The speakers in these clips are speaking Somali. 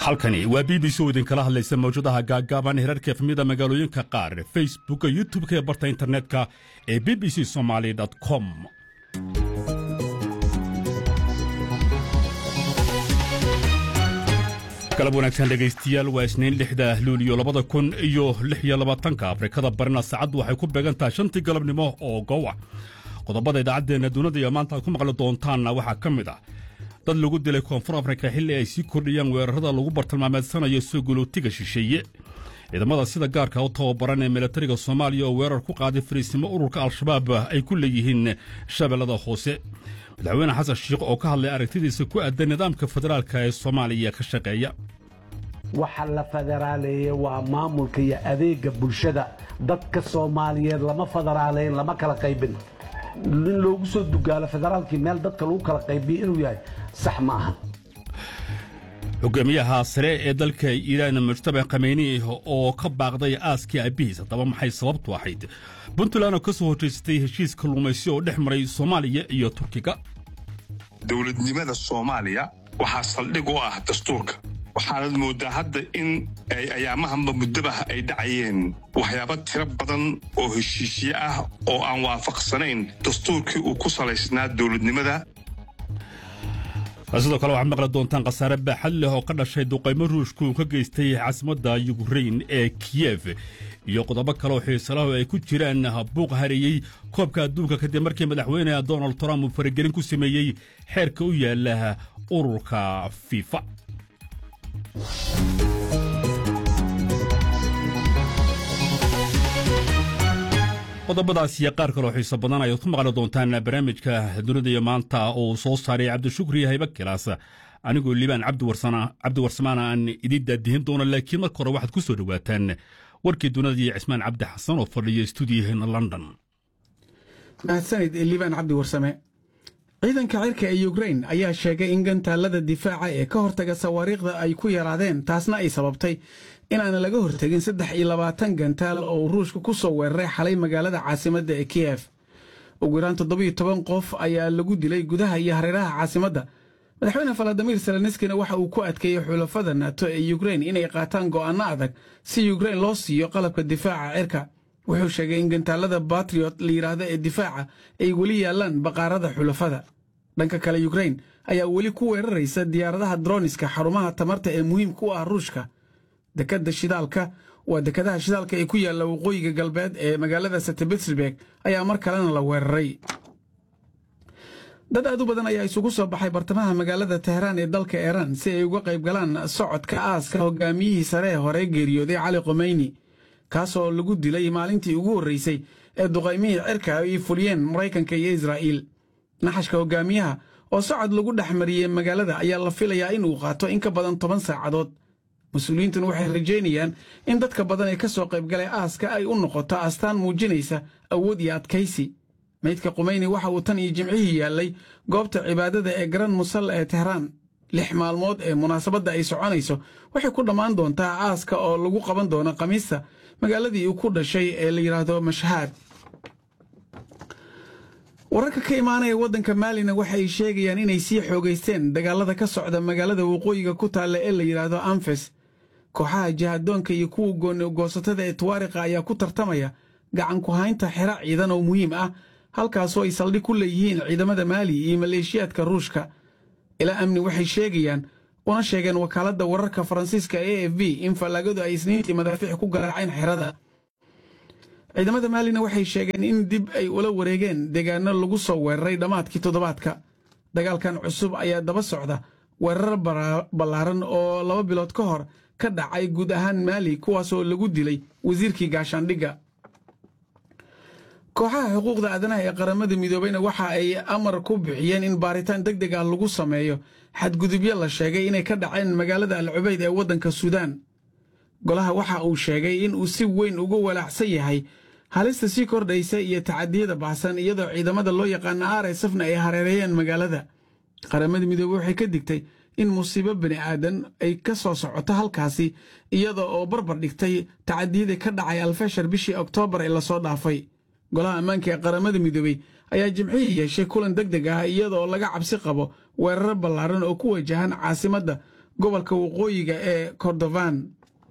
halkani waa b b c oo idinkala hadlaysa mawjadaha gaaggaaban herarka efmida magaalooyinka qaar facebooka youtub-ka ee barta internetka ee b b c somaali com galab wanaagsan dhegaystiyaal waa isniin lixda luuliyo labada kun iyo lix iyo labaatanka afrikada barina saacaddu waxay ku beegan tahay shantii galabnimo oo gowa qodobada idaacaddeenna dunida iyo maanta aad ku maqli doontaanna waxaa ka mid ah dad lagu dilay koonfur afrika xilli ay sii kordhiyaan weerarada lagu bartilmaameedsanayo soo gulootiga shisheeye ciidamada sida gaarka u tababaran ee milatariga soomaaliya oo weerar ku qaaday fariisnimo ururka al-shabaab ay ku leeyihiin shabeellada hoose madaxweyne xasan shiikh oo ka hadlay aragtidiisa ku aadan nidaamka federaalka ee soomaaliya ka shaqeeya waxa la federaaleeyey waa maamulka iyo adeega bulshada dadka soomaaliyeed lama federaaleyn lama kala qaybin in loogu soo dugaalo federaalkii meel dadka lagu kala qaybiyo inuu yahay sax ma aha hogaamiyaha sare ee dalka iiraan mujtaba khameyni oo ka baaqday aaskii aabihiis haddaba maxay sababtu ahayd puntland oo ka soo horjeysatay heshiis kalluumaysi oo dhex maray soomaaliya iyo turkiga dowladnimada soomaaliya waxaa saldhig u ah dastuurka waxaanad mooddaa hadda in ayaamahanba muddabah ay dhacayeen waxyaaba tiro badan oo heshiisye ah oo aan waafaqsanayn dastuurkii uu ku salaysnaa dowladnimada sidoo kale waxaad maqli doontaan khasaare baaxad leh oo ka dhashay duqaymo ruushku uu ka geystay caasimadda yukrein ee kiyef iyo qodobo kale oo xiisalahu ay ku jiraan buuq hareeyey koobka adduunka kadib markii madaxweyne donald trump uu faragelin ku sameeyey xeerka u yaala ururka fifa qodobadaas iyo qaar kaloo xiiso badan ayaad ku maqli doontaan barnaamijka dunida iyo maanta oo soo saaray cabdishukri hayba kilaas anigoo liibaan cabdiwarsamaana aan idiin daadihin doono laakiin marka hore waxaad ku soo dhowaataan warkii dunida iyo cismaan cabdi xasan oo fadhiya stuudiyaheena london mahadsanid liibaan cabdi warsame ciidanka cirka ee yukrein ayaa sheegay in gantaalada difaaca ee ka hortaga sawaariikhda ay ku yaraadeen taasna ay sababtay inaana laga hortegin saddex iyo labaatan gantaal oo ruushka ku soo weeraray xalay magaalada caasimadda ee kiyef ugu yaraan toddobiyo toban qof ayaa lagu dilay gudaha iyo hareeraha caasimadda madaxweyne faladimir seleniskina waxa uu ku adkeeyey xulafada nato ee yukrein inay qaataan go'aanno adag si yukrein loo siiyo qalabka difaaca cirka wuxuu sheegay in gantaalada batriot la yidhaahdo ee difaaca ay weli yaallaan baqaarada xulafada dhanka kale yukrein ayaa weli ku weeraraysa diyaaradaha droniska xarumaha tamarta ee muhiimka u ah ruushka dekadda shidaalka waa dekadaha shidaalka ee ku yaalla waqooyiga galbeed ee magaalada setebitsburg ayaa mar kalena la weeraray dad aad u badan ayaa isugu soo baxay bartamaha magaalada tehraan ee dalka iiraan si ay uga qayb galaan socodka aaska hogaamiyihii sare ee hore geeriyooday cali khomeyni kaasoo lagu dilay maalintii ugu horreysay ee duqaymihii cirka ay fuliyeen maraykanka iyo israa'iil naxashka hogaamiyaha oo socod lagu dhex mariyey magaalada ayaa la filayaa inuu qaato in ka badan toban saacadood mas-uuliyiintuna waxay rajaynayaan in dadka badan ee ka soo qaybgalay aaska ay u noqoto astaan muujinaysa awood iyo adkaysi meydka khumeyni waxa uu tan iyo jimcihii yaallay goobta cibaadada ee garan musalla ee tehraan lix maalmood ee munaasabadda ay soconayso waxay ku dhammaan doontaa aaska oo lagu qaban doono khamiista magaaladii uu ku dhashay ee la yidhaahdo mashhaad wararka ka imaanaya waddanka maalina waxa ay sheegayaan inay sii xoogaysteen dagaalada ka socda magaalada waqooyiga ku taalla ee la yidhaahdo anfes kooxaha jihadoonka iyo kuwa goonigoosatada ee tuwaariqa ayaa ku tartamaya gacan ku haynta xero ciidan oo muhiim ah halkaasoo ay saldhig ku leeyihiin ciidamada maali iyo maleeshiyaadka ruushka ilaa amni waxay sheegayaan una sheegeen wakaaladda wararka faransiiska e f b in fallaagadu ay isniintii madaafiic ku garaaceen xerada ciidamada maalina waxay sheegeen in dib ay ula wareegeen deegaano lagu soo weeraray dhammaadkii toddobaadka dagaalkan cusub ayaa daba socda weerar ballaaran oo laba bilood ka hor ka dhacay guud ahaan maali kuwaasoo lagu dilay wasiirkii gaashaandhigga kooxaha xuquuqda aadanaha ee qaramada midoobeyna waxa ay amar ku bixiyeen in baaritaan deg deg ah lagu sameeyo xadgudubyo la sheegay inay ka dhaceen magaalada al cubayd ee waddanka suudaan golaha waxa uu sheegay in uu si weyn uga walaacsan yahay halista sii kordhaysa iyo tacadiyada baxsan iyadoo ciidamada loo yaqaana r s fna ay hareereeyeen magaalada qaramada midoobey waxay ka digtay in musiibo bini aadan ay ka soo socoto halkaasi iyada oo barbar dhigtay tacadiyadii ka dhacay alfashar bishii oktoobar ee lasoo dhaafay golaha ammaanka ee qaramada midoobey ayaa jimcihii yeeshay kulan deg deg ah iyadaoo laga cabsi qabo weerar ballaaran oo ku wajahan caasimadda gobolka waqooyiga ee kordofan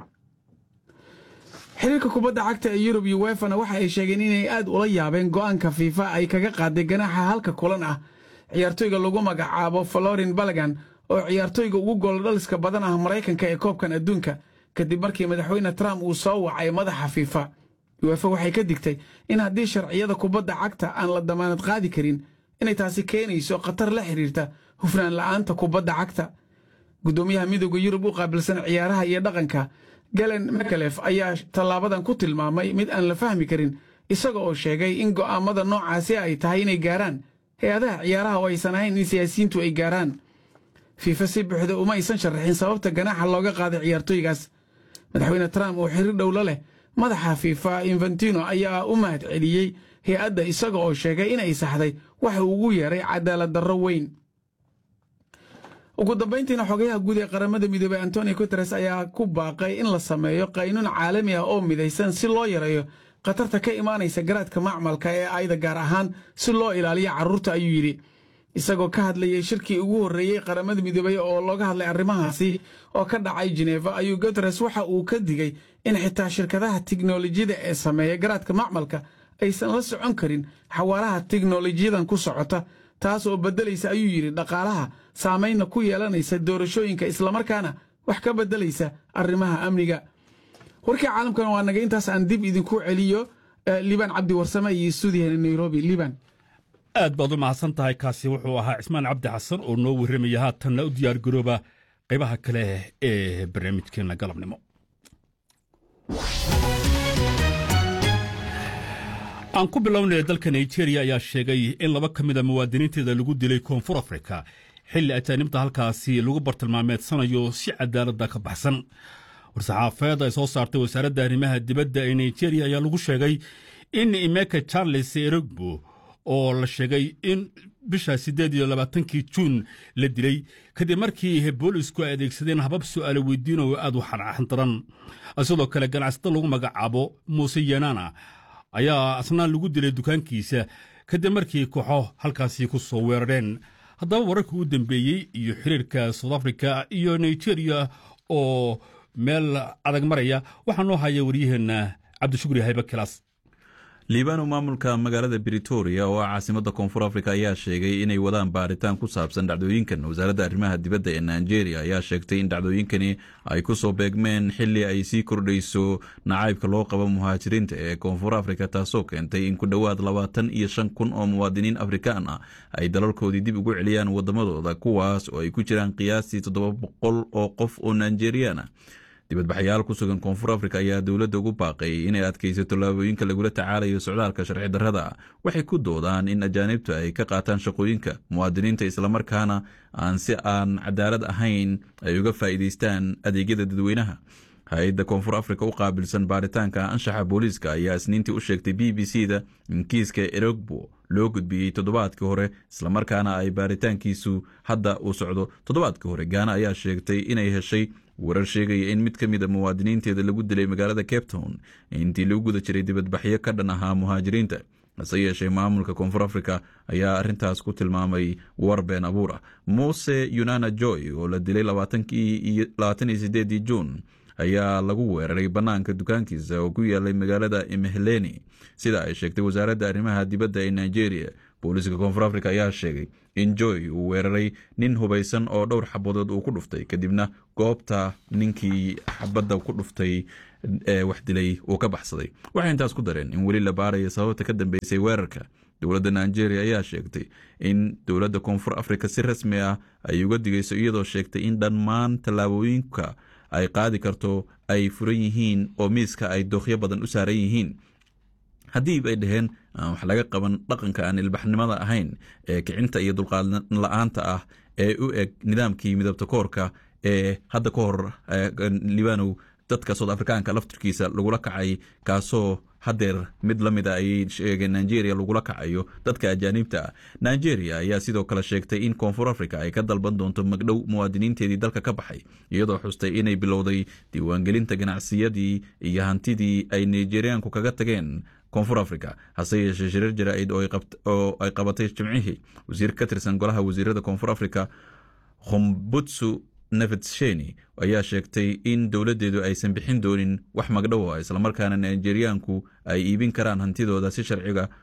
xiriirka kubadda cagta ee yurub iyo wefana waxa ay sheegeen inay aad ula yaabeen go'aanka fiifa ay kaga qaaday ganaaxa halka kulan ah ciyaartoyga lagu magacaabo florin balagan oo ciyaartoyga ugu gooldhaliska badan ah maraykanka ee koobkan adduunka kadib markii madaxweyne trump uu soo wacay madaxa fiifa uefa waxay ka digtay in haddii sharciyada kubadda cagta aan la damaanad qaadi karin inay taasi keenayso khatar la xidhiirta hufnaan la'aanta kubadda cagta guddoomiyaha midooda yurub u qaabilsan ciyaaraha iyo dhaqanka galen mekalef ayaa tallaabadan ku tilmaamay mid aan la fahmi karin isaga oo sheegay in go'aammada noocaasi ay tahay inay gaaraan hay-adaha ciyaaraha oo aysan ahayn in siyaasiyiintu ay gaaraan fiifa si buuxda uma aysan sharaxin sababta ganaaxa looga qaaday ciyaartoygaas madaxweyne trump oo xiriir dhowlo leh madaxa fiifa infantino ayaa u mahad celiyey hay-adda isaga oo sheegay inay saxday waxa uu ugu yeeray cadaalad darro weyn ugu dambayntiina xogayaha guud ee qaramada midoobey antonio guteres ayaa ku baaqay in la sameeyo qaynuun caalami ah oo midaysan si loo yareeyo khatarta ka imaanaysa garaadka macmalka ee ayda gaar ahaan si loo ilaaliyo carruurta ayuu yidhi isagoo ka hadlayay shirkii ugu horreeyey qaramada midoobey oo looga hadlay arrimahaasi oo ka dhacay jineefa ayuu guteres waxa uu ka digay in xitaa shirkadaha tiknolojiyada ee sameeya garaadka macmalka aysan la socon karin xawaaraha tiknolojiyadan ku socota taas oo beddelaysa ayuu yidhi dhaqaalaha saamaynna ku yeelanaysa doorashooyinka islamarkaana wax ka beddelaysa arrimaha amniga warkii caalamkana waa naga intaas aan dib idinku celiyo liibaan cabdi warsame iyo stuudiyaheena nairobi liibaan aad baad u mahadsan tahay kaasi wuxuu ahaa cismaan cabdi xasan oo noo warramaya haatanna u diyaar garooba qaybaha kale ee barnaamijkeenna galabnimo aan ku bilownay dalka nigeria ayaa sheegay in laba ka mida muwaadiniinteeda lagu dilay koonfur afrika xilli ajaanibta halkaasi lagu bartilmaameedsanayo si cadaaladda ka baxsan war-saxaafeed ay soo saartay wasaaradda arrimaha dibadda ee nigeria ayaa lagu sheegay in imeka charles erogbo oo la sheegay in bisha siddeed iyo labaatankii juun la dilay kadib markii boolisku ay adeegsadeen habab su'aale weydiin oo aad u xandaran sidoo kale ganacsada lagu magacaabo muuse yanana ayaa asnaan lagu dilay dukaankiisa kadib markii kooxo halkaasi ku soo weerareen haddaba wararkii u dambeeyey iyo xiriirka south africa iyo nigeria oo meel adag maraya waxaa noo haya waryaheenna cabdishukri haybe kilaas liibano maamulka magaalada britoria oo ah caasimadda koonfur afrika ayaa sheegay inay wadaan baaritaan ku saabsan dhacdooyinkan wasaaradda arrimaha dibadda ee nigeria ayaa sheegtay in dhacdooyinkani ay ku soo beegmeen xili ay sii kordhayso nacaybka loo qabo muhaajiriinta ee koonfur afrika taasoo keentay in ku dhowaad labaatan iyo shan kun oo muwaadiniin afrikaan ah ay dalalkoodii dib ugu celiyaan waddamadooda kuwaas oo ay ku jiraan qiyaastii toddoba boqol oo qof oo nigeriyaan ah dibadbaxayaal ku sugan koonfur afrika ayaa dowladda ugu baaqay inay adkayso tallaabooyinka lagula tacaalayo socdaalka sharci darrada waxay ku doodaan in ajaanibta ay ka qaataan shaqooyinka muwaadiniinta islamarkaana aan si aan cadaalad ahayn ay uga faa'iidaystaan adeegyada dadweynaha hay-adda koonfur afrika u qaabilsan baaritaanka anshaxa booliiska ayaa isniintii u sheegtay b b c da in kiiska erogbo loo gudbiyey toddobaadkii hore islamarkaana ay baaritaankiisu hadda uu socdo toddobaadkii hore gaana ayaa sheegtay inay heshay warar sheegaya in mid ka mid a muwaadiniinteeda lagu dilay magaalada cape town intii lagu guda jiray dibadbaxyo ka dhan ahaa muhaajiriinta hase yeeshee maamulka koonfur afrika ayaa arrintaas ku tilmaamay war been abuur ah muuse yunana joy oo la dilay labaatan iyo sideedii juun ayaa lagu weeraray bannaanka dukaankiisa oo ku yaalay magaalada imheleni sida ay sheegtay wasaaradda arrimaha dibadda ee nigeria booliiska koonfur afrika ayaa sheegay in joy uu weeraray nin hubaysan oo dhowr xabadood uu ku dhuftay kadibna goobta ninkii xabadda ku dhuftay ee wax dilay uu ka baxsaday waxay intaas ku dareen in weli la baaraya sababta ka dambeysay weerarka dowladda nigeria ayaa sheegtay in dowladda koonfur afrika si rasmi ah ay uga digayso iyadoo sheegtay in dhammaan tallaabooyinka ay qaadi karto ay furan yihiin oo miiska ay dookyo badan u saaran yihiin haddii bay dhaheen aan wax laga qaban dhaqanka aan ilbaxnimada ahayn ee kicinta iyo dulqaad la-aanta ah ee u eg nidaamkii midabta koorka ee hadda ka hor libanow dadka soud afrikaanka laftirkiisa lagula kacay kaasoo hadeer mid la mid a ayay sheegeen nigeria lagula kacayo dadka ajaaniibta ah nigeria ayaa sidoo kale sheegtay in koonfur africa ay ka dalban doonto magdhow muwaadiniinteedii dalka ka baxay iyadoo xustay inay bilowday diiwaangelinta ganacsiyadii iyo hantidii ay nigeriaanku kaga tageen koonfur africa hase yeeshee shirar jaraa-id oo ay qabatay jimcihii wasiir ka tirsan golaha wasiirada koonfur africa khumbutsu nevetsheni ayaa sheegtay in dowladdeedu aysan bixin doonin wax magdhowa islamarkaana nigeriyaanku ay iibin karaan hantidooda si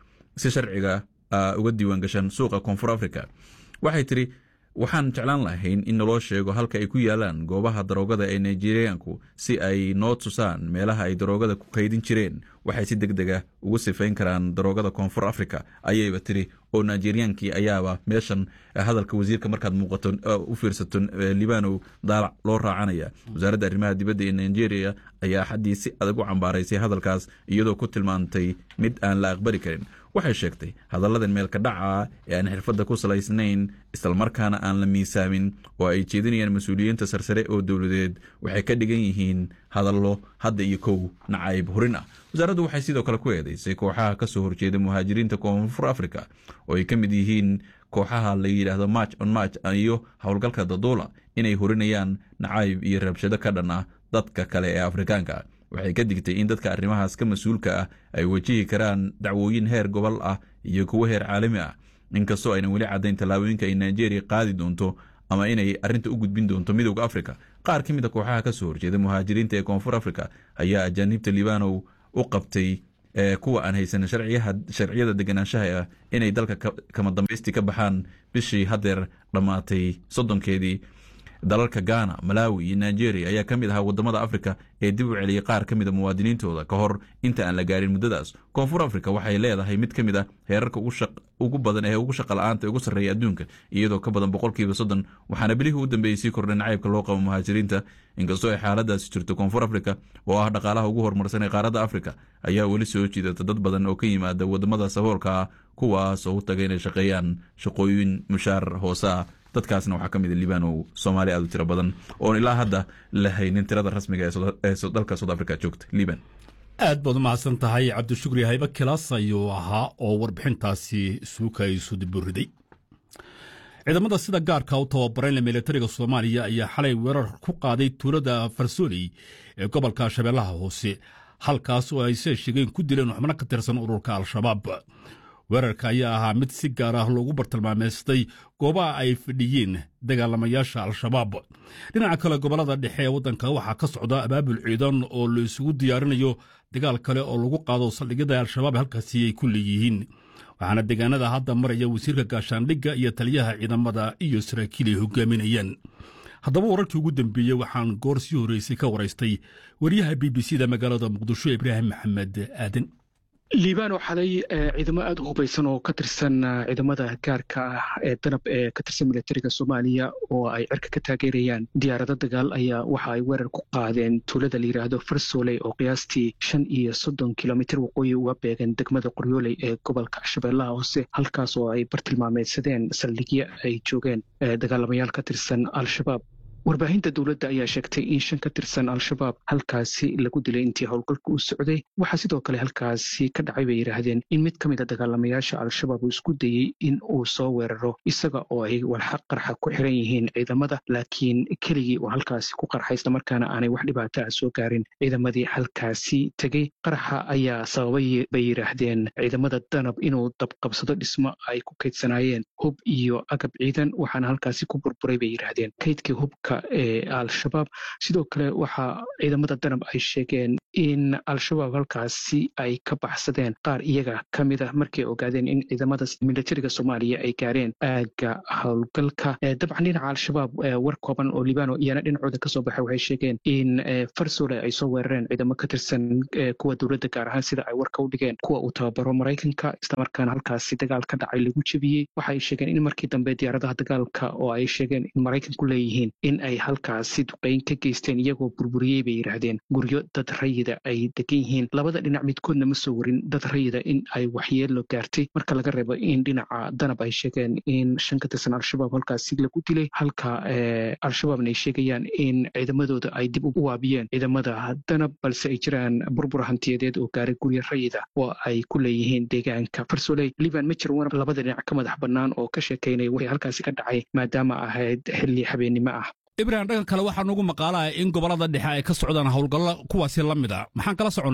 sharciga uga diiwaan gashan suuqa koonfur africa waxay tidhi waxaan jeclaan lahayn in naloo sheego halka ay ku yaalaan goobaha daroogada ee nigeriyaanku si ay noo tusaan meelaha ay daroogada ku kaydin jireen waxay si deg deg ah ugu sifayn karaan daroogada koonfur africa ayayba tiri oo nigeriyaankii ayaaba meeshan hadalka wasiirka markaad muuqato u fiirsato libanow daalac loo raacanaya wasaaradda arrimaha dibadda ee nigeria ayaa xaddii si adag u cambaaraysay hadalkaas iyadoo ku tilmaantay mid aan la aqbali karin waxay sheegtay hadalladan meelka dhaca ee aan xirfadda ku salaysnayn islamarkaana aan la miisaamin oo ay jeedinayaan mas-uuliyiinta sarsare oo dowladeed waxay ka dhigan yihiin hadallo hadda iyo kow nacayb hurin ah wasaaraddu waxay sidoo kale ku eedeysay kooxaha ka soo horjeeda muhaajiriinta koonfur africa oo ay ka mid yihiin kooxaha la yidhaahdo march on march iyo howlgalka daduula inay hurinayaan nacayb iyo rabshado ka dhan ah dadka kale ee afrikaanka waxay ka digtay in dadka arrimahaas ka mas-uulka ah ay wajihi karaan dacwooyin heer gobol ah iyo kuwo heer caalami ah inkastoo aynan weli caddayn tallaabooyinka ay nigeria qaadi doonto ama inay arrinta u gudbin doonto midowda africa qaar ka mid a kooxaha ka soo horjeeda muhaajiriinta ee koonfur africa ayaa ajaaniibta libanow u qabtay kuwa aan haysan sharciyada deganaanshaha ah inay dalka kama dambaystii ka baxaan bishii haddeer dhammaatay soddonkeedii dalalka ghana malawi iyo nigeria ayaa ka mid ahaa wadamada africa ee dib u celiyay qaar ka mid a muwaadiniintooda ka hor inta aan la gaarin muddadaas koonfur africa waxay leedahay mid ka mid a heerarka ugu badan ee ugu shaqa la-aanta ugu sarreeya adduunka iyadoo ka badan boqolkiiba soddon waxaana bilihii u dambeeyey sii kordhay nacaybka loo qabo muhaajiriinta inkastoo ay xaaladaasi jirto koonfur africa oo ah dhaqaalaha ugu horumarsan ee qaaradda africa ayaa weli soo jiidata dad badan oo ka yimaada wadamada saboolka ah kuwaas oo u taga inay shaqeeyaan shaqooyin mushaar hoose ah dadkaasna waxaa ka mid a libanow soomaali aad u tiro badan oon ilaa hadda la haynin tirada rasmiga ee dalka south africa joogta liban aad baad u mahadsan tahay cabdishukri haybe kilaas ayuu ahaa oo warbixintaasi suuka isu diburiday ciidamada sida gaarka u tababaran militariga soomaaliya ayaa xalay weerar ku qaaday tuulada farsooley ee gobolka shabeellaha hoose halkaas oo ay see sheegeen ku dileen xubno ka tirsan ururka al-shabaab weerarka ayaa ahaa mid si gaar ah loogu bartilmaameystay goobaha ay fadhiyeen dagaalamayaasha al-shabaab dhinaca kale gobollada dhexe ee waddanka waxaa ka socda abaabul ciidan oo la isugu diyaarinayo dagaal kale oo lagu qaado saldhigyada al-shabaab halkaasi ay ku leeyihiin waxaana deegaanada hadda maraya wasiirka gaashaandhigga iyo taliyaha ciidamada iyo saraakiil ay hogaaminayaan haddaba wararkii ugu dambeeyey waxaan goor sii horreysay ka waraystay wariyaha b b c da magaalada muqdisho ibraahim maxamed aadan liibano xalay ciidamo aada u hubaysan oo ka tirsan ciidamada gaarka ah ee danab ee ka tirsan militariga soomaaliya oo ay cirka ka taageerayaan diyaarado dagaal ayaa waxa ay weerar ku qaadeen tuulada la yidhaahdo farsooley oo qiyaastii shan iyo soddon kilomitir waqooyi uga beegan degmada qoryooley ee gobolka shabeellaha hoose halkaas oo ay bartilmaameydsadeen saldhigyo ay joogeen dagaalamayaal ka tirsan al-shabaab warbaahinta dowladda ayaa sheegtay in shan ka tirsan al-shabaab halkaasi lagu dilay intii howlgalka u socday waxaa sidoo kale halkaasi ka dhacay bay yidhaahdeen in mid ka mid a dagaalamayaasha al-shabaab uu isku dayey in uu soo weeraro isaga oo ay walxaq qarxa ku xiran yihiin ciidamada laakiin keligii uu halkaasi ku qarxa islamarkaana aanay wax dhibaato ah soo gaarin ciidamadii halkaasi tegey qarxa ayaa sababay bay yidhaahdeen ciidamada danab inuu dabqabsado dhismo ay ku kaydsanaayeen hub iyo agab ciidan waxaana halkaasi ku burburay bay yidhaahdeen kaydkii hubka ee al-shabaab sidoo kale waxaa ciidamada danab ay sheegeen in al-shabaab halkaasi ay ka baxsadeen qaar iyaga ka mid ah markay ogaadeen in ciidamada militariga soomaaliya ay gaareen aagga howlgalka dabcan dhinaca al-shabaab war kooban oo libano iyana dhinacooda kasoo baxay waxay sheegeen in farsole ay soo weerareen ciidamo ka tirsan kuwa dowladda gaar ahaan sida ay warka u dhigeen kuwa uu tababaro maraykanka islamarkaana halkaasi dagaal ka dhacay lagu jebiyey waxaay sheegeen in markii dambe diyaaradaha dagaalka oo ay sheegeen in maraykanku leeyihiin in ay halkaasi duqeyn ka geysteen iyagoo burburiyey bay yidhaahdeen guryo dad rayida ay degan yihiin labada dhinac midkoodna ma soo warin dad rayida in ay waxyeelo gaartay marka laga reebo in dhinaca danab ay sheegeen in shan ka tirsan al-shabaab halkaasi lagu dilay halka al-shabaabna ay sheegayaan in ciidamadooda ay dib u waabiyeen ciidamada danab balse ay jiraan burbur hantiyadeed oo gaaray guryo rayida oo ay ku leeyihiin deegaanka farsoley liban ma jir war labada dhinac ka madax bannaan oo ka sheekaynaya wixii halkaasi ka dhacay maadaama ahayd xilli habeennimo ah ibrahim dhanka kale waxaa nugu maqaalaha in gobollada dhexe ay ka socdaan howlgallo kuwaasi la mid a maxaan kala soconnaa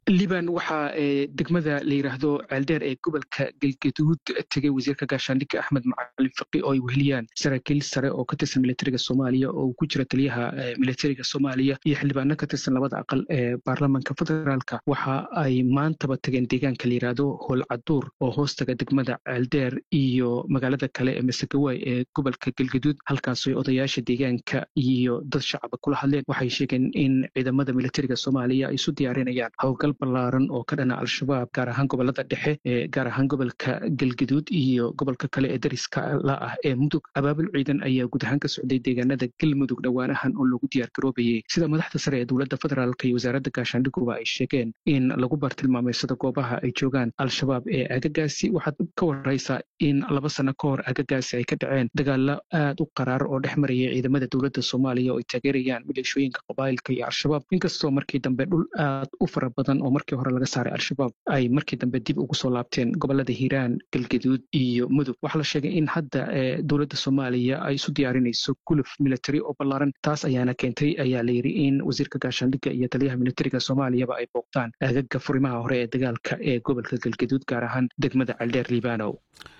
liban waxaa degmada la yidhaahdo ceeldheer ee gobolka galgaduud tegay wasiirka gaashaandhigga axmed macalin faqi oo ay weheliyaan saraakiil sare oo ka tirsan militariga soomaaliya oo uu ku jira taliyaha militariga soomaaliya iyo xildhibaano ka tirsan labada aqal ee baarlamanka federaalka waxa ay maantaba tageen deegaanka la yidhaahdo howlcaduur oo hoostaga degmada ceeldheer iyo magaalada kale ee masagawaay ee gobolka galgaduud halkaasoo odayaasha deegaanka iyo dad shacaba kula hadleen waxay sheegeen in ciidamada militariga soomaaliya ay isu diyaarinayaan howlgal ballaaran oo ka dhana al-shabaab gaar ahaan gobolada dhexe ee gaar ahaan gobolka galgaduud iyo gobolka kale ee dariska la ah ee mudug abaabul ciidan ayaa guud ahaan ka socday deegaanada galmudug dhowaanahan oo loogu diyaar garoobayay sida madaxda sare ee dowladda federaalk iyo wasaaradda gaashaandhiguba ay sheegeen in lagu bartilmaameysado goobaha ay joogaan al-shabaab ee agagaasi waxaad ka waraysaa in laba sano ka hor agagaasi ay ka dhaceen dagaalo aad u qaraar oo dhex maraya ciidamada dowladda soomaaliya oo ay taageerayaan maleeshooyinka qabaa'ilka iyo al-shabaab inkastoo markii dambe dhul aad u fara badan oo markii hore laga saaray al-shabaab ay markii dambe dib ugu soo laabteen gobolada hiiraan galgaduud iyo mudug waxaa la sheegay in hadda dowladda soomaaliya ay isu diyaarinayso guluf military oo ballaaran taas ayaana keentay ayaa la yidhi in wasiirka gaashaandhigga iyo taliyaha militariga soomaaliyaba ay booqdaan aagaga furimaha hore ee dagaalka ee gobolka galgaduud gaar ahaan degmada ceeldheer liibanow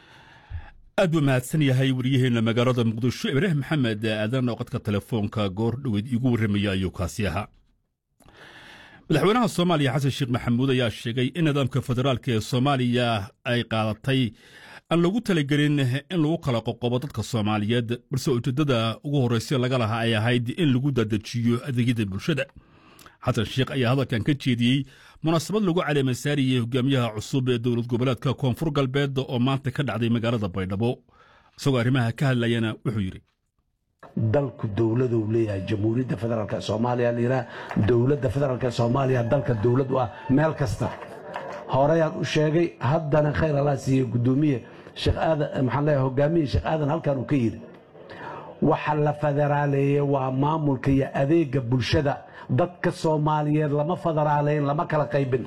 aad buu mahadsan yahay wariyaheenna magaalada muqdisho ibraahim maxamed aadan oo qadka telefoonka goor dhoweed iigu warramaya ayuu kaasi ahaa madaxweynaha soomaaliya xasan sheekh maxamuud ayaa sheegay in nidaamka federaalka ee soomaaliya ay qaadatay aan lagu talagelin in lagu kala qoqobo dadka soomaaliyeed balse ujeeddada ugu horraysa laga lahaa ay ahayd in lagu dadejiyo adeegyada bulshada xasan sheekh ayaa hadalkan ka jeediyey munaasabad lagu caleemasaariyey hogaamiyaha cusub ee dowlad goboleedka koonfur galbeed oo maanta ka dhacday magaalada baydhabo isagoo arrimaha ka hadlayana wuxuu yidhi dalku dowladuu leeyahay jamhuuriyadda federaalk ee soomaaliya layidhaha dowladda federaalk ee soomaaliya dalka dowlad u ah meel kasta horeyaan u sheegay haddana khayr allah siiye gudoomiye sheekh aadan maxaan leeyahay hogaamiye sheekh aadan halkan uu ka yidhi waxa la federaaleeyey waa maamulka iyo adeega bulshada dadka soomaaliyeed lama federaaleyn lama kala qaybin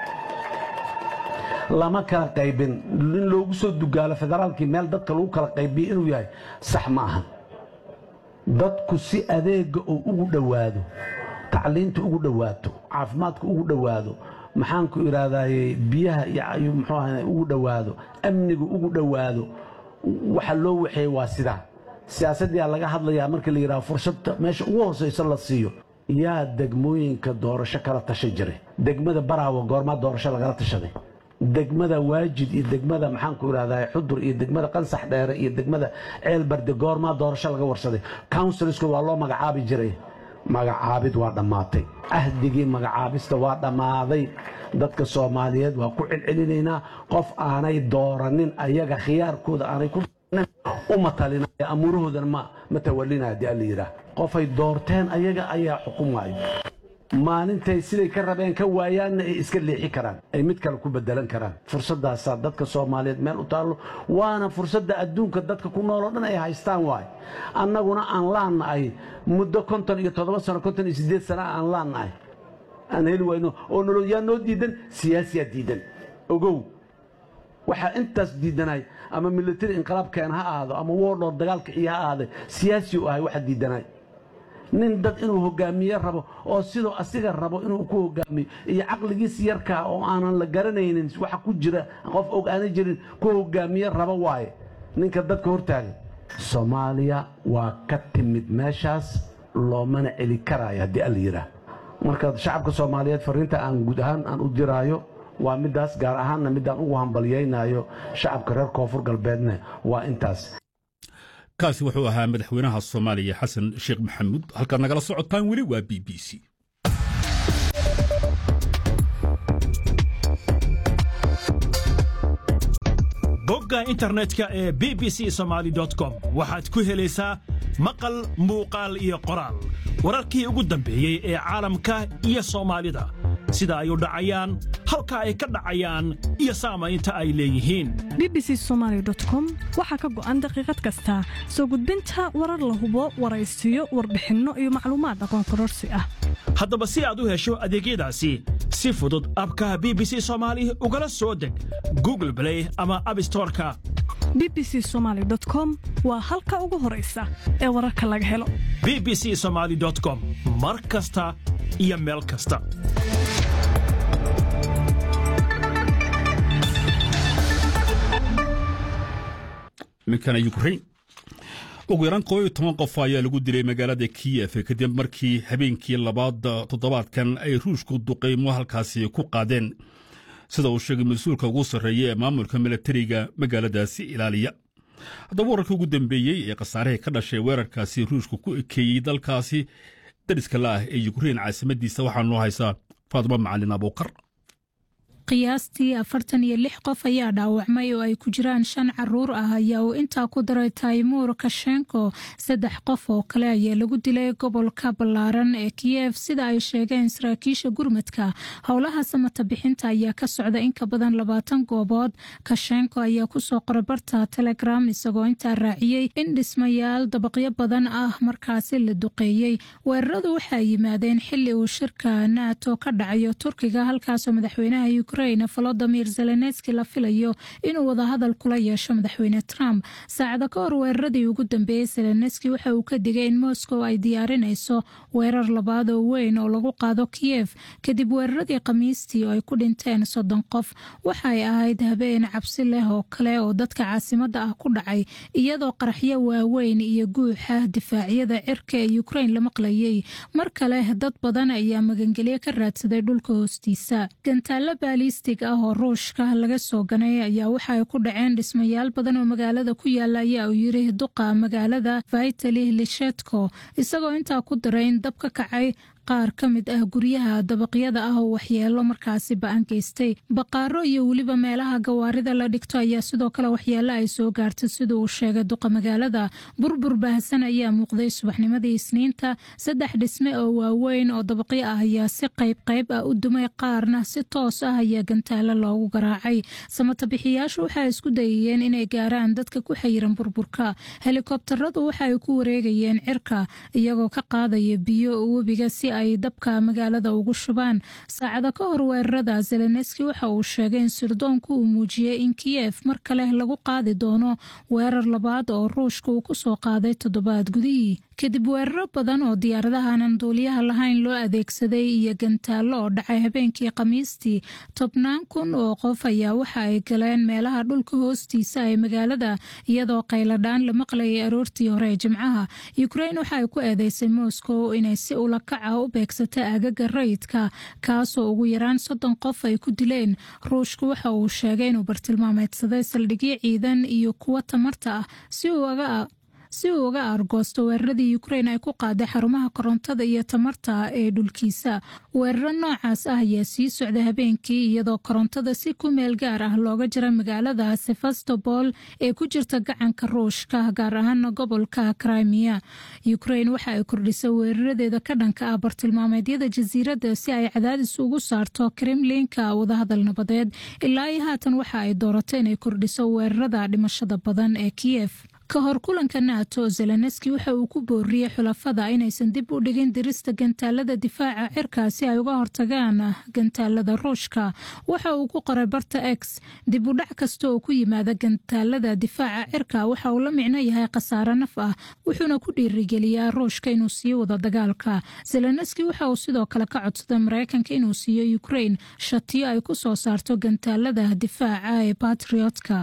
lama kala qaybin in loogu soo dugaalo federaalkii meel dadka lagu kala qaybiyo inuu yahay sax ma aha dadku si adeega uu ugu dhowaado tacliinta ugu dhowaato caafimaadka ugu dhowaado maxaanku idhaahdaye biyaha iyo muxuu aha ugu dhowaado amniga ugu dhowaado waxa loo waxeeye waa sidaa siyaasadyaa laga hadlayaa marka la yidhaha fursadda meesha ugu hoosaysa la siiyo yaa degmooyinka doorasho kala tasha jiray degmada baraawo goormaa doorasho lagala tashaday degmada waajid iyo degmada maxaanku idhahdaa xudur iyo degmada qansax dheere iyo degmada ceelbarde goormaa doorasho laga warsaday counsilsku waa loo magacaabi jiray magacaabid waa dhammaatay ahdigii magacaabista waa dhammaaday dadka soomaaliyeed waa ku celcelinaynaa qof aanay dooranin ayaga khiyaarkooda aanay ku u matalinaya amuurahoodana ma matawalinaya hadii alla yidhaah qofay doorteen ayaga ayaa xukumaayo maalintay siday ka rabeen ka waayaanna ay iska leexi karaan ay mid kale ku bedelan karaan fursaddaasaa dadka soomaaliyeed meel u taallo waana fursadda adduunka dadka ku nool oo dhan ay haystaan waay annaguna aan laannahay muddo konton iyo toddoba sano konton iyo siddeed sana aan laannahay aan heli wayno oo nolol yaa noo diidan siyaasiyaa diidan ogow waxaa intaas diidanay ama military inqilaabkeen ha ahaado ama woodhoor dagaalka iyo ha ahaade siyaasi u ahay waxa diidanay nin dad inuu hogaamiye rabo oo sidoo asiga rabo inuu ku hogaamiyo iyo caqligiis yarkaa oo aanan la garanaynin waxa ku jira qof og aana jirin ku hogaamiye rabo waaye ninka dadka hortaagan soomaaliya waa ka timid meeshaas loomana celi karaayo haddii alla yidhaah marka shacabka soomaaliyeed fariinta aan guud ahaan aan u diraayo waa midaas gaar ahaanna midaan ugu hambalyaynayo shacabka reer koonfur galbeedna waa intaas kaasi wuxuu ahaa madaxweynaha soomaaliya xasan sheekh maxamuud halkaad nagala socotaan weli waa b b c bogga internetka ee b b c somaali com waxaad ku helaysaa maqal muuqaal iyo qoraal wararkii ugu dambeeyey ee caalamka iyo soomaalida sida ay u dhacayaan halka ay ka dhacayaan iyo saamaynta ay leeyihiin bbc somalycom waxaa ka go'an daqiiqad kasta soo gudbinta warar la hubo waraysiyo warbixinno iyo macluumaad aqoon kororsi ah haddaba si aad u hesho adeegyadaasi si fudud abka b b c soomaali ugala soo deg google blay ama abstoreka bbc somaly com waa halka ugu horaysa ee wararka laga helo b b c somaali com mar kasta iyo meel kasta iminkana ukrain ugu yaraan koob iyo toban qof ayaa lagu dilay magaalada kiyef kadib markii habeenkii labaad toddobaadkan ay ruushku duqaymo halkaasi ku qaadeen sida uu sheegay mas-uulka ugu sarreeya ee maamulka milatariga magaaladaasi ilaaliya haddaba wararkii ugu dambeeyey ee khasaarihii ka dhashay weerarkaasi ruushku ku ekeeyey dalkaasi dariska la ah ee yukrain caasimadiisa waxaa noo haysaa faadimo macalin abuukar qiyaastii afartan iyo lix qof ayaa dhaawacmay oo ay ku jiraan shan caruur ah ayaa uu intaa ku daray taymuur kashenko saddex qof oo kale ayaa lagu dilay gobolka ballaaran ee kiyef sida ay sheegeen saraakiisha gurmadka howlaha samata bixinta ayaa ka socda in ka badan labaatan goobood kashenko ayaa kusoo qoray barta telegram isagoo intaa raaciyey in dhismayaal dabaqyo badan ah markaasi la duqeeyey weeraradu waxay yimaadeen xili uu shirka nato ka dhacayo turkiga halkaasoo madaxweynaha volodimir zelenski la filayo inuu wadahadal kula yeesho madaxweyne trump saacada ka hor weeraradii ugu dambeeyey zelenski waxa uu ka digay in moscow ay diyaarinayso weerar labaad oo weyn oo lagu qaado kiyef kadib weeraradii khamiistii oo ay ku dhinteen soddon qof waxay ahayd habeen cabsi leh oo kale oo dadka caasimada ah ku dhacay iyadoo qaraxyo waaweyn iyo guuxa difaacyada cirka ee ukrain la maqlayay mar kale dad badan ayaa magangelyo ka raadsaday dhulka hoostiisa gantaalo balistig ah oo ruushka laga soo ganay ayaa waxa ay ku dhaceen dhismayaal badan oo magaalada ku yaala ayaa uu yiri duqa magaalada vitali lishetko isagoo intaa ku daray in dab ka kacay qaar ka mid ah guryaha dabaqyada ah oo waxyeelo markaasi ba-an geystay baqaaro iyo weliba meelaha gawaarida la dhigto ayaa sidoo kale waxyeelo ay soo gaartay sida uu sheegay duqa magaalada burbur baahsan ayaa muuqday subaxnimadii isniinta saddex dhisme oo waaweyn oo dabaqyo ah ayaa si qayb qayb ah u dumay qaarna si toos ah ayaa gantaalo loogu garaacay samatabixiyaashu waxay isku dayayeen inay gaaraan dadka ku xayiran burburka helikobtaradu waxa ay ku wareegayeen cirka iyagoo ka qaadaya biyo webiga si ay dabka magaalada ugu shubaan saacada ka hor weerarada zelenski waxa uu sheegay in sirdoonku uu muujiyey in kiyef mar kale lagu qaadi doono weerar labaad oo ruushka uu kusoo qaaday toddobaad gudihii kadib weeraro badan oo diyaaradahanan duuliyaha lahayn loo adeegsaday iyo gantaallo oo dhacay habeenkii khamiistii tobnaan kun oo qof ayaa waxa ay galeen meelaha dhulka hoostiisa ee magaalada iyadoo qayladhaan la maqlayay aroortii hore ee jimcaha ukrain waxa ay ku eedeysay moscow inay si ulakaca u beegsata aagaga rayidka kaasoo ugu yaraan soddon qof ay ku dileen ruushku waxa uu sheegay inuu bartilmaameedsaday saldhigyo ciidan iyo kuwo tamarta ah si uu aga si uu uga argoosto weeraradii ukrain ay ku qaaday xarumaha korontada iyo tamarta ee dhulkiisa weeraro noocaas ah ayaa sii socda habeenkii iyadoo korontada si ku meel gaar ah looga jira magaalada sevastopol ee ku jirta gacanka ruushka gaar ahaana gobolka crimea ukrain waxa ay kordhisay weeraradeeda ka dhanka ah bartilmaameedyada jasiiradda si ay cadaadis ugu saarto kremlinka wadahadal nabadeed ilaa iyo haatan waxa ay dooratay inay kordhiso weerarada dhimashada badan ee kiyef ka hor kulanka nato zelenski waxa uu ku booriyey xulafada inaysan dib u dhigin dirista gantaalada difaaca cirka si ay uga hortagaan gantaalada ruushka waxa uu ku qoray barta x dib u dhac kasta oo ku yimaada gantaalada difaaca cirka waxa uu la micno yahay khasaare naf ah wuxuuna ku dhiirigeliyaa ruushka inuu sii wado dagaalka zelenski waxa uu sidoo kale ka codsaday mareykanka inuu siiyo ukrain shatiyo ay ku soo saarto gantaalada difaaca ee batriotka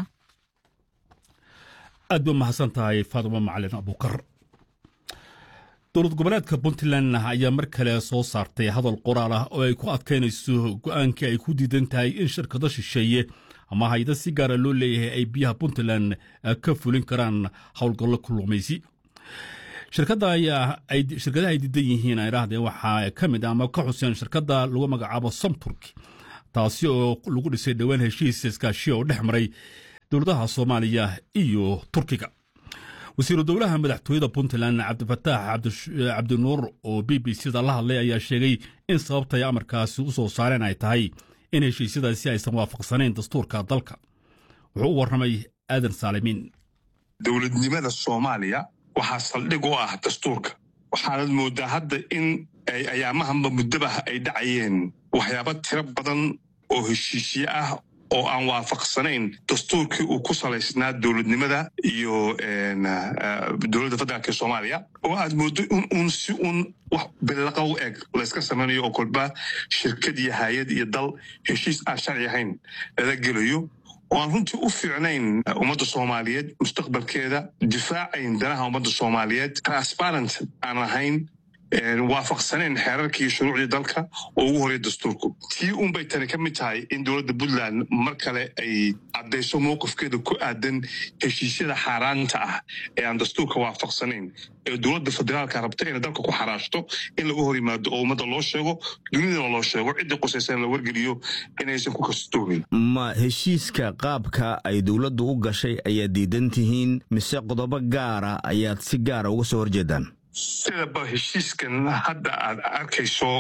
aad ba mahadsan tahay faadimo macalin abuukar dowlad goboleedka puntland ayaa mar kale soo saartay hadal qoraal ah oo ay ku adkaynayso go'aankii ay ku diidan tahay in shirkado shisheeye ama hayda si gaara loo leeyahay ay biyaha puntland ka fulin karaan howlgallo kullumaysi shirkadaha ay diidan yihiin ay dhahdeen waxaa ka mid ama ka xuseen shirkadda lagu magacaabo somturk taasi oo lagu dhisay dhowaan heshiis iskaashiya oo dhex maray dowladaha soomaaliya iyo turkiga wasiiru dowlaha madaxtooyada puntland cabdifataax cabdinuur oo b b c da la hadlay ayaa sheegay in sababtay amarkaasi u soo saareen ay tahay in heshiisyadaasi aysan waafaqsanayn dastuurka dalka wuxuu u warramay aadan saalimiin dowladnimada soomaaliya waxaa saldhig u ah dastuurka waxaanad mooddaa hadda in ay ayaamahanba muddabah ay dhacayeen waxyaabo tiro badan oo heshiisye ah oo aan waafaqsanayn dastuurkii uu ku salaysnaa dowladnimada iyo dowladda federaalk soomaaliya oo aad mooddo in uun si uun wax billaqa u eg layska samaynayo oo kolba shirkad iyo hay-ad iyo dal heshiis aan sharci ahayn lala gelayo oo aan runtii u fiicnayn ummadda soomaaliyeed mustaqbalkeeda difaacayn danaha ummadda soomaaliyeed transparent aan ahayn waafaqsaneen xeerarkii iyo shuruucdii dalka oo ugu horreya dastuurku tii unbay tani ka mid tahay in dowladda puntland mar kale ay caddayso mowqifkeeda ku aadan heshiisyada xaaraanta ah ee aan dastuurka waafaqsanayn ee dowladda federaalka rabta inay dalka ku xaraashto in laga hor yimaado oo ummadda loo sheego dunidana loo sheego ciddii qusaysan la wargeliyo inaysan ku kastoomin ma heshiiska qaabka ay dowladdu u gashay ayaad diidan tihiin mise qodobo gaara ayaad si gaara uga soo horjeedaan sidaba heshiiskan hadda aad arkayso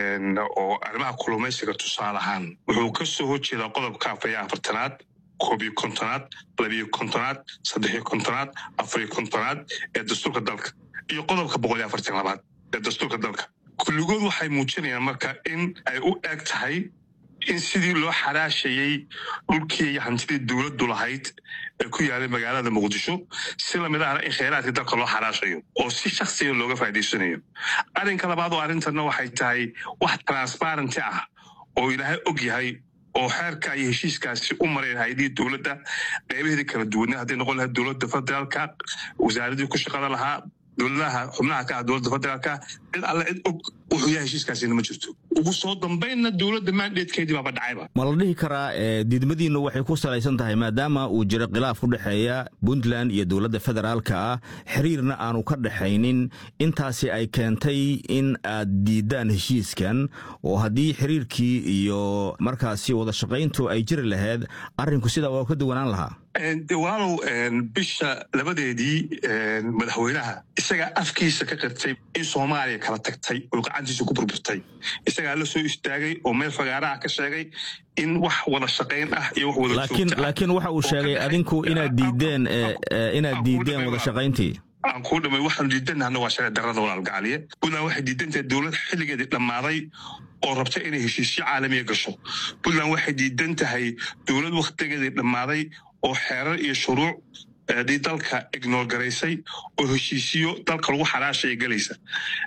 oo arrimaha kulumaysiga tusaale ahaan wuxuu ka soo horjeedaa qodobka afariyo afartanaad koobiyo kontonaad labiyo kontonaad saddexiyo kontonaad afariyo kontonaad ee dastuurka dalka iyo qodobka boqol iyo afartan labaad ee dastuurka dalka kulligood waxay muujinayaan marka in ay u eg tahay in sidii loo xaraashayey dhulkii iyo hantidii dowladdu lahayd ee ku yaalay magaalada muqdisho si lamid ahna in kheyraadkii dalka loo xaraashayo oo si shaksiga looga faa'idaysanayo arrinka labaad oo arrintanna waxay tahay wax transparenty ah oo ilaahay og yahay oo xeerka iyo heshiiskaasi u mareen hay-adihii dowladda qeybaheedii kala duwanaa hadday noqon lahayd dowladda federaalka wasaaradii ku shaqada lahaa dowladaha xubnaha ka ah dowladda federaalka cid alle cid og wuxuu yahay heshiiskaasina ma jirto ugu soo dambaynna dowladda mandatekeedii baaba dhacayba ma la dhihi karaa diidmadiinnu waxay ku salaysan tahay maadaama uu jiro khilaaf ku dhexeeya puntland iyo dowladda federaalka ah xiriirna aanu ka dhexaynin intaasi ay keentay in aad diiddaan heshiiskan oo haddii xiriirkii iyo markaasi wada shaqayntu ay jiri lahayd arrinku sidaa waa ka duwanaan lahaa walaalow bisha labadeedii madaxweynaha isagaa afkiisa ka qirtay in soomaaliya kala tagtay oo gacantiisa ku burburtay isagaa la soo istaagay oo meel fagaaraha ka sheegay in wax wada shaqayn ah iyo wax wada laakiin waxa uu sheegay adinku inaad diideen inaad diideen wada shaqayntii aan kuu dhamay waxaanu diidanahna waa sharci darrada walaalgacaliye puntland waxay diidantahay dowlad xilligeedii dhammaaday oo rabta inay heshiisyo caalamiya gasho puntland waxay diidan tahay dowlad wakhtigeedii dhammaaday oo xeerar iyo shuruuc dii dalka ignoor garaysay oo heshiisiyo dalka lagu xaraashaya gelaysa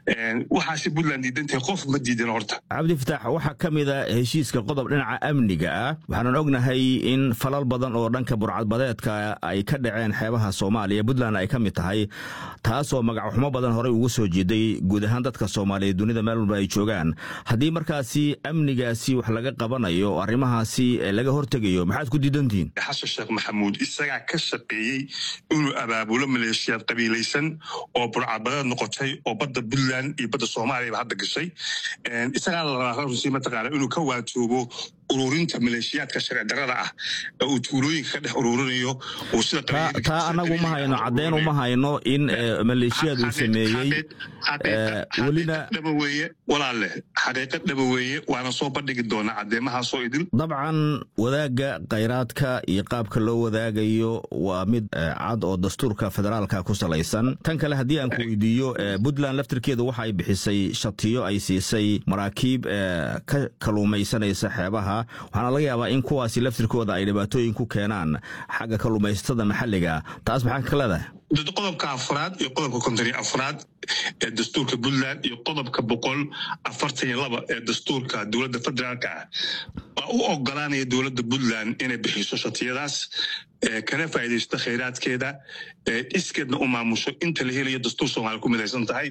waxaase puntland diidantahay qof ma diidan horta cabdifitaax waxaa ka mid a heshiiska qodob dhinaca amniga ah waxaanan ognahay in falal badan oo dhanka burcadbadeedka ay ka dhaceen xeebaha soomaaliya puntland ay ka mid tahay taasoo magacxumo badan horey ugu soo jeeday guud ahaan dadka soomaaliyeed dunida meel walba ay joogaan haddii markaasi amnigaasi wax laga qabanayo oo arrimahaasi laga hortegayo maxaad ku diidantihiin xasan sheekh maxamuud isagaa ka shaqeeyey inuu abaabulo maleeshiyaad qabiilaysan oo burcadbadeed noqotay oo badda puntland iyo badda soomaaliyaba hadda gashay isagaa la rabaa runtii mataqaana inuu ka waatoobo ururinta maleeshiyaadka sharci darrada ah ee uu tuulooyinka ka dhex ururinayo uu sida taa anagu ma hayno caddeyn uma hayno in maleeshiyaad uu sameeyey welina dhaba weeye walaalle xaqiiqad dhaba weeye waana soo bandhigi doonaa caddeemahaasoo idil dabcan wadaagga khayraadka iyo qaabka loo wadaagayo waa mid cad oo dastuurka federaalka ku salaysan tan kale haddii aan ku weydiiyo puntland laftirkeedu waxa ay bixisay shatiyo ay siisay maraakiib ka kaluumaysanaysa xeebaha waxaana laga yaabaa in kuwaasi laftirkooda ay dhibaatooyin ku keenaan xagga kalluumaysatada maxalliga taas maxaa ka leedahay qodobka afraad iyo qodobka konton iyo afraad ee dastuurka puntland iyo qodobka boqol afartan iyo laba ee dastuurka dowladda federaalka ah waa u ogolaanaya dowladda puntland inay bixiso shatiyadaas kana faa'iidaysto khayraadkeeda iskeedna u maamusho inta la helayo dastuur soomaaliya ku midaysan tahay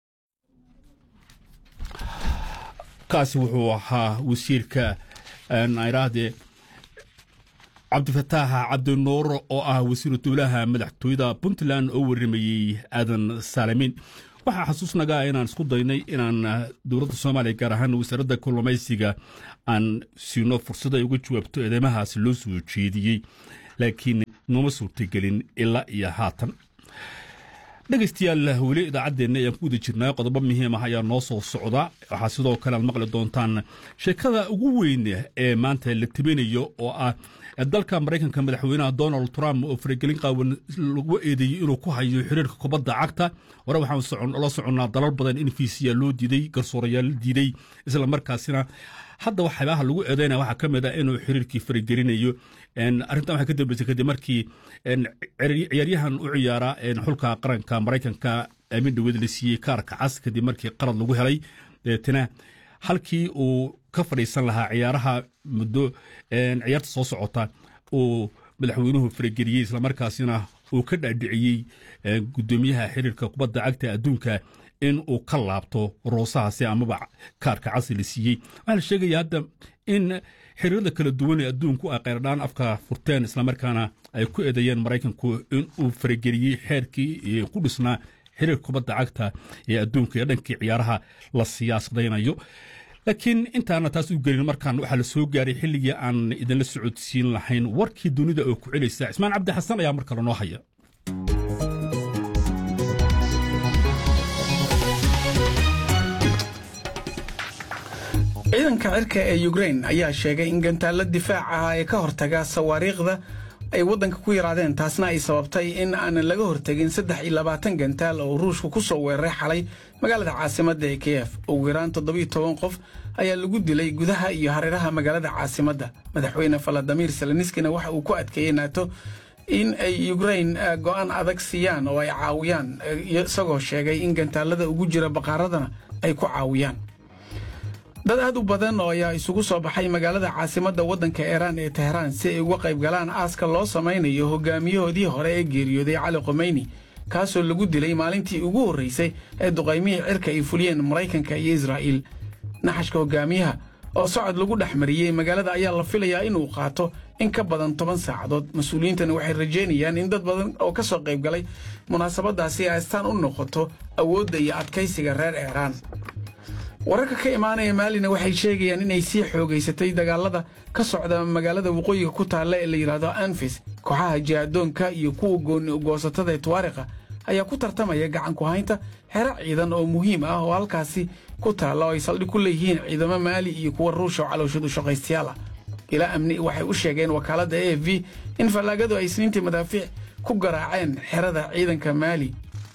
kaasi wuxuu ahaa wasiirka nairaahde cabdifataax cabdinuur oo ah wasiiru dowlaha madaxtooyada puntland oo warimayey aadan saalamin waxaa xasuusnagaa inaan isku daynay inaan dowladda soomaaliya gaar ahaan wasaaradda kalluumaysiga aan siino fursad ay uga jawaabto eedeymahaasi loo soo jeediyey laakiin nooma suurtagelin ilaa iyo haatan dhegaystayaal weli idaacaddeenna ayaan ku wada jirnaa qodobo muhiim ah ayaa noo soo socda waxaa sidoo kale aad maqli doontaan sheekada ugu weyn ee maanta la tabinayo oo ah dalka maraykanka madaxweynaha donald trump oo faragelin qaawan lagu eedeeyey inuu ku hayo xiriirka kubadda cagta hore waxaan la soconnaa dalal badan in fiisiya loo diiday garsoorayaal la diiday isla markaasina hadda waxyaabaha lagu eedeynaya waxaa ka mid ah inuu xiriirkii faragelinayo arrintan waxay ka dambeysay kadib markii ciyaaryahan u ciyaara xulka qaranka maraykanka aamin dhaweed la siiyey kaarka cas kadib markii qalad lagu helay deetana halkii uu ka fadhiisan lahaa ciyaaraha muddo ciyaarta soo socota uu madaxweynuhu farageliyey islamarkaasina uu ka dhaadhiciyey guddoomiyaha xiriirka kubadda cagta adduunka in uu ka laabto roosahaasi amaba kaarka casi la siiyey waxaa la sheegaya hadda in xiriirada kala duwan ee adduunku ay qayradhaan afka furteen islamarkaana ay ku eedeeyeen maraykanku in uu farageliyey xeerkii ku dhisnaa xiriir kubadda cagta ee adduunka ee dhankii ciyaaraha la siyaasadaynayo laakiin intaana taas u gelin markaan waxaa la soo gaaray xilligii aan idinla socodsiin lahayn warkii dunida oo ku celaysa cismaan cabdi xasan ayaa mar kale noo haya ciidanka cirka ee ukrain ayaa sheegay in gantaalla difaac ah ee ka hortaga sawaariikhda ay waddanka ku yaraadeen taasna ay sababtay in aanan laga hortegin saddex iyo labaatan gantaal oo ruushku ku soo weeraray xalay magaalada caasimadda ee kiyef ugu yaraan toddobiyo toban qof ayaa lagu dilay gudaha iyo hareeraha magaalada caasimadda madaxweyne faladimir seleniskina waxa uu ku adkeeyey naato in ay ukrain go'aan adag siiyaan oo ay caawiyaan isagoo sheegay in gantaalada ugu jira baqaaradana ay ku caawiyaan dad aad u badan oo ayaa isugu soo baxay magaalada caasimadda waddanka iiraan ee tehraan si ay uga qayb galaan aaska loo samaynayo hogaamiyahoodii hore ee geeriyooday cali khomeyni kaasoo lagu dilay maalintii ugu horraysay ee duqaymihii cirka ay fuliyeen maraykanka iyo israa'iil naxashka hogaamiyaha oo socod lagu dhex mariyey magaalada ayaa la filayaa inuu qaato in ka badan toban saacadood mas-uuliyiintana waxay rajaynayaan in dad badan oo ka soo qayb galay munaasabaddaasi ay astaan u noqoto awoodda iyo adkaysiga reer iiraan wararka ka imaanaya maalina waxay sheegayaan inay sii xoogaysatay dagaalada ka socda magaalada waqooyiga ku taalla ee la yidhaahdo anfis kooxaha jihadoonka iyo kuwa gooni-goosatada ee tuwaariqa ayaa ku tartamaya gacan ku haynta xero ciidan oo muhiim ah oo halkaasi ku taalla oo ay saldhig ku leeyihiin ciidamo maali iyo kuwa ruusha oo calowshad u shaqaystayaal ah ilaa amni waxay u sheegeen wakaaladda a f v in fallaagadu ay isniintii madaafiic ku garaaceen xerada ciidanka maali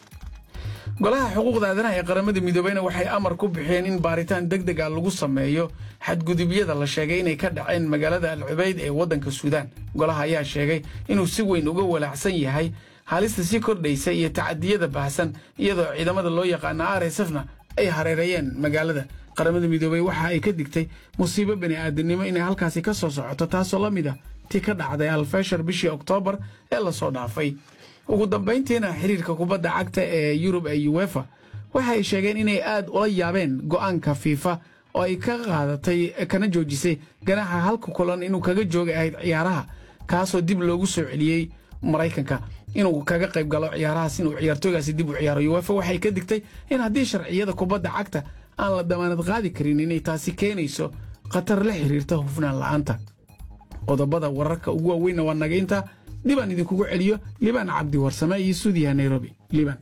golaha xuquuqda aadanaha ee qaramada midoobeyna waxay amar ku bixiyeen in baaritaan deg deg ah lagu sameeyo xadgudubyada la sheegay inay ka dhaceen magaalada al cubayd ee waddanka suudaan golaha ayaa sheegay inuu si weyn uga walaacsan yahay halista sii kordhaysa iyo tacadiyada baahsan iyadoo ciidamada loo yaqaana r s fna ay hareereeyeen magaalada qaramada midoobey waxa ay ka digtay musiibo bani aadamnimo inay halkaasi ka soo socoto taasoo la mid ah tii ka dhacday alfeshar bishii oktoobar ee lasoo dhaafay ugu dambayntiina xiriirka kubadda cagta ee yurub ee uwefa waxa ay sheegeen inay aad ula yaabeen go'aanka fiifa oo ay ka qaadatay kana joojisay ganaxa halka kulan inuu kaga jooga ahayd ciyaaraha kaasoo dib loogu soo celiyey maraykanka inuu kaga qayb galo ciyaarahaas inuu ciyaartooygaasi dib u ciyaaro uwefa waxay ka digtay in haddii sharciyada kubadda cagta aan la damaanad qaadi karin inay taasi keenayso khatar la xiriirta hufnaan la'aanta qodobada wararka ugu waaweynna waa naga intaa dibaan idinkugu celiyo libaan cabdi warsame iyo suudiyaha nairobi liban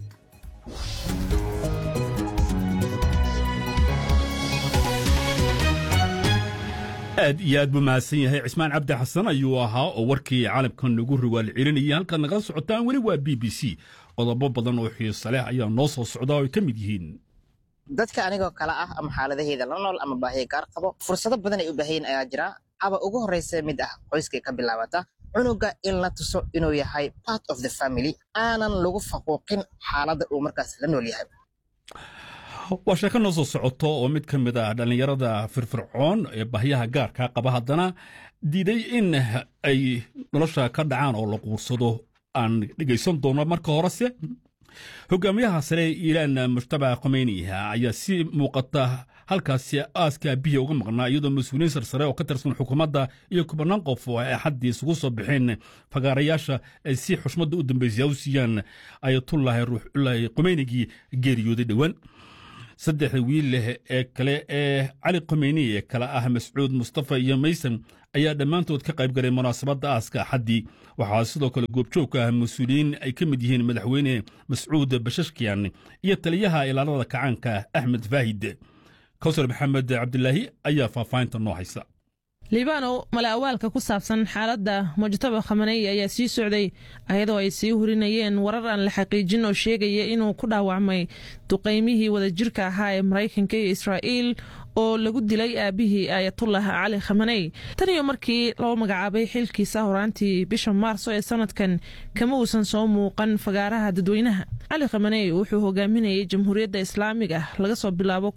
aad iyo aad buu mahadsan yahay cismaan cabdi xasan ayuu ahaa oo warkii caalamkan nagu riwaal celinayay halkaad nagala socotaan weli waa b b c qodobo badan oo xiiso leh ayaa noo soo socda oo ay ka mid yihiin dadka anigoo kale ah ama xaaladaheeda la nool ama baahiya gaar qabo fursado badan ay u baahayin ayaa jira aba ugu horraysa mid ah qoyskay ka bilaabata cunuga in la tuso inuu yahay part of the family aanan lagu faquuqin xaaladda uu markaas la nool yahay waa sheeko noo soo socoto oo mid ka mid ah dhallinyarada firfircoon ee bahyaha gaarka qaba haddana diiday in ay nolosha ka dhacaan oo la quursado aan dhegaysan doono marka horese hogaamiyaha sare iiraan mujtaba khomeyniha ayaa si muuqata halkaasi aaska biya uga maqnaa iyadoo mas-uuliyiin sarsare oo ka tirsan xukuumadda iyo kubanaan qof oo ay axaddii isugu soo baxeen fagaarayaasha ay si xushmadda u dambaysa u siiyaan ayatullaahi ruuxullaahi khomeynigii geeriyooday dhowaan saddexda wiil leh ee kale ee cali khomeyni ee kale ah mascuud mustafa iyo maysan ayaa dhammaantood ka qayb galay munaasabadda aaska axaddii waxaa sidoo kale goobjoog ka ah mas-uuliyiin ay ka mid yihiin madaxweyne mascuud bashashkiyan iyo taliyaha ilaalada kacaanka axmed faahid kawsar maxamed cabdilaahi ayaa faahfaahinta noo haysa libaanow mala awaalka ku saabsan xaaladda mujtaba khamaney ayaa sii socday ayadoo ay sii hurinayeen warar aan la xaqiijin oo sheegaya inuu ku dhaawacmay duqaymihii wadajirka ahaa ee maraykanka iyo israa'iil oo lagu dilay aabihii aayatullah cali khamaney tan iyo markii loo magacaabay xilkiisa horaantii bisha maarso ee sanadkan kama uusan soo muuqan fagaaraha dadweynaha cali khamaney wuxuu hogaaminayay jamhuuriyadda islaamiga laga soo bilaabo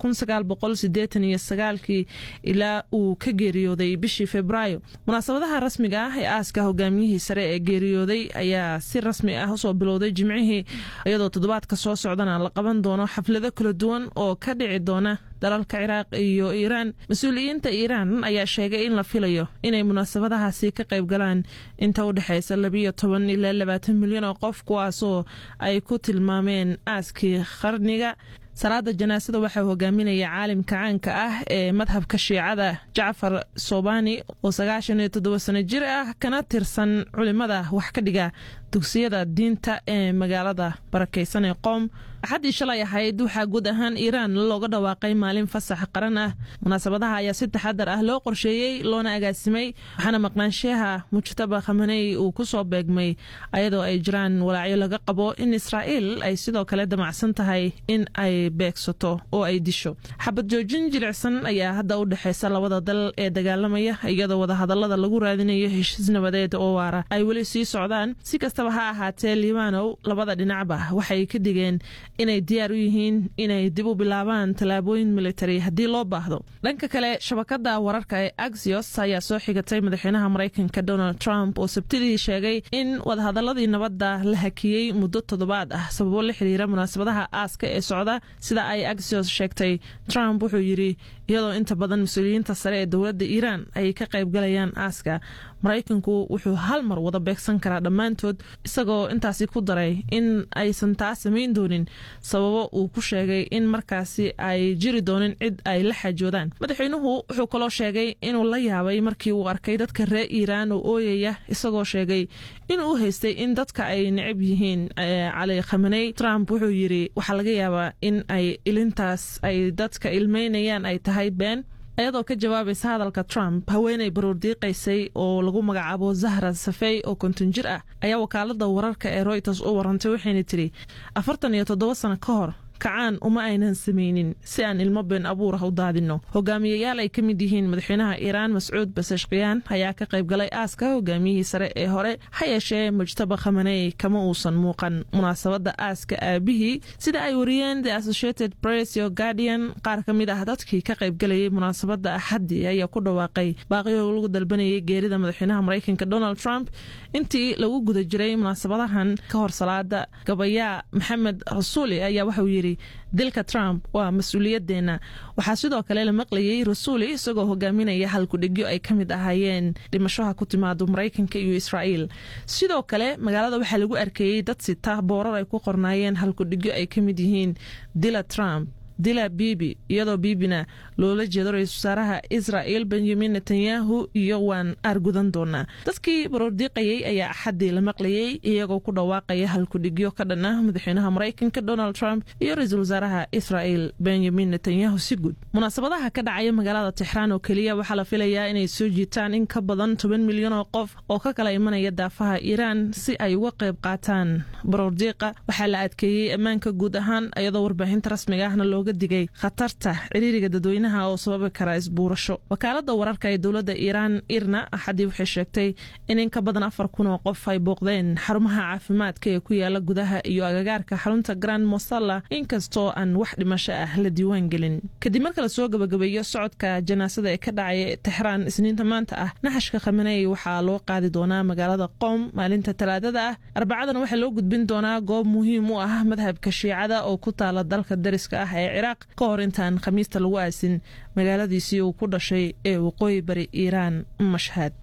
kii ilaa uu ka geeriyooday bishii febraayo munaasabadaha rasmiga ah ee aaska hogaamiyihii sare ee geeriyooday ayaa si rasmi ah usoo bilowday jimcihii iyadoo toddobaadka soo socdana la qaban doono xaflado kala duwan oo ka dhici doona dalalka ciraaq iyo iiraan mas-uuliyiinta iiraan ayaa sheegay in la filayo inay munaasabadahaasi ka qayb galaan inta u dhexaysa labiyo toban ilaa labaatan milyan oo qof kuwaasoo ay ku tilmaameen aaskii qarniga salaada janaasada waxaa hogaaminaya caalimka caanka ah ee madhabka shiicada jacfar sobani oo sagaashan iyo toddoba sano jir ah kana tirsan culimada wax ka dhiga dugsiyada diinta ee magaalada barakaysan ee qoom axaddii shalay ahayd waxaa guud ahaan iiraan looga dhawaaqay maalin fasax qaran ah munaasabadaha ayaa si taxadar ah loo qorsheeyey loona agaasimay waxaana maqnaanshaha mujtaba khamaney uu ku soo beegmay ayadoo ay jiraan walaacyo laga qabo in israa'iil ay sidoo kale damacsan tahay in ay beegsato oo ay disho xabad joojin jilicsan ayaa hadda u dhexaysa labada dal ee dagaalamaya iyadoo wadahadalada lagu raadinayo heshiis nabadeed oo waara ay weli sii socdaan si kastaba ha ahaatee liibanow labada dhinacba waxay ka digeen inay diyaar u yihiin inay dib u bilaabaan tallaabooyin militari haddii loo baahdo dhanka kale shabakada wararka ee axios ayaa soo xigatay madaxweynaha maraykanka donald trump oo sabtidii sheegay in wadahadaladii nabadda la hakiyey muddo toddobaad ah sababo la xiriira munaasabadaha aaska ee socda sida ay axios sheegtay trump wuxuu yidhi iyadoo inta badan mas-uuliyiinta sare ee dowladda iiraan ay ka qaybgalayaan aaska maraykanku wuxuu hal mar wada beegsan karaa dhammaantood isagoo intaasi ku daray in aysan taa samayn doonin sababo uu ku sheegay in markaasi ay jiri doonin cid ay la xaajoodaan madaxweynuhu wuxuu kaloo sheegay inuu la yaabay markii uu arkay dadka reer iiraan oo ooyaya isagoo sheegay inuu u haystay in dadka ay necab yihiin cali khamaney trump wuxuu yidhi waxaa laga yaabaa in ay ilintaas ay dadka ilmeynayaan ay tahay been ayadoo ka jawaabaysa hadalka trump haweeney baruurdiiqaysay oo lagu magacaabo zahra safey oo konton jir ah ayaa wakaalada wararka ee royters u warantay waxayna tidhi afartan iyo toddoba sano ka hor kacaan uma aynan samaynin si aan ilmo been abuur ah u daadinno hogaamiyayaal ay ka mid yihiin madaxweynaha iiraan mascuud basashkiyaan ayaa ka qayb galay aaska hogaamiyihii sare ee hore ha yeeshee mujtaba khamaney kama uusan muuqan munaasabadda aaska aabihii sida ay wariyeen the associated press iyo guardian qaar ka mid ah dadkii ka qayb galayay munaasabadda axaddii ayaa ku dhawaaqay baaqiyo lagu dalbanayay geerida madaxweynaha maraykanka donald trump intii lagu guda jiray munaasabadahan ka hor salaada gabayaa maxamed rasuuli ayaa waxauu yidhi dilka trump waa mas-uuliyadeenna waxaa sidoo kale la maqlayay rasuuli isagoo hogaaminaya halkudhigyo ay ka mid ahaayeen dhimashoha ku timaado maraykanka iyo israa'iil sidoo kale magaalada waxaa lagu arkeeyey dad sita boorar ay ku qornaayeen halkudhigyo ay ka mid yihiin dila trump dila bibi iyadoo bibina loola jeedo ra-isul wasaaraha israa'il benyamin netanyahu iyo waan aargudan doonaa dadkii baroordiiqayey ayaa axaddii la maqlayey iyagoo ku dhawaaqaya halkudhigyo ka dhan ah madaxweynaha maraykanka donald trump iyo ra-iisul wasaaraha israa'il benyamin netanyahu si guud munaasabadaha ka dhacaya magaalada tixraan oo keliya waxaa la filayaa inay soo jiitaan in ka badan toban milyan oo qof oo ka kala imanaya daafaha iiraan si ay uga qayb qaataan baroordiiqa waxaa la adkeeyey ammaanka guud ahaan iyadoo warbaahinta rasmiga ahna looga digay khatarta ciriiriga dadweynaha oo sababi kara isbuurasho wakaalada wararka ee dowladda iiraan irna axaddii waxay sheegtay in in ka badan afar kun oo qof ay booqdeen xarumaha caafimaadka ee ku yaala gudaha iyo agagaarka xarunta grand mosalla inkastoo aan wax dhimasho ah la diiwaan gelin kadib marka lasoo gabagabeeyo socodka janaasada ee ka dhacaya tixraan isniinta maanta ah naxashka khamaney waxaa loo qaadi doonaa magaalada qoom maalinta talaadada ah arbacadana waxaa loo gudbin doonaa goob muhiim u ah madhabka shiicada oo ku taala dalka dariska ah ee ciraaq ka hor intaan khamiista lagu aasin magaaladiisii uu ku dhashay ee waqooyi bari iiraan mashhad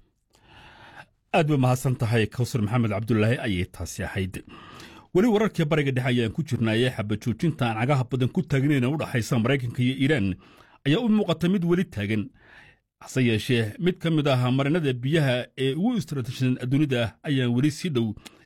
aad bay mahadsan tahay kawsar maxamed cabdulaahi ayay taasi ahayd weli wararkii bariga dhexe ayaan ku jirnaayee xabajoojinta aan cagaha badan ku taagnayn u dhaxaysa maraykanka iyo iiraan ayaa u muuqata mid weli taagan hase yeeshee mid ka mid ah marinada biyaha ee ugu istaraatiijisan dunida ayaan weli si dhow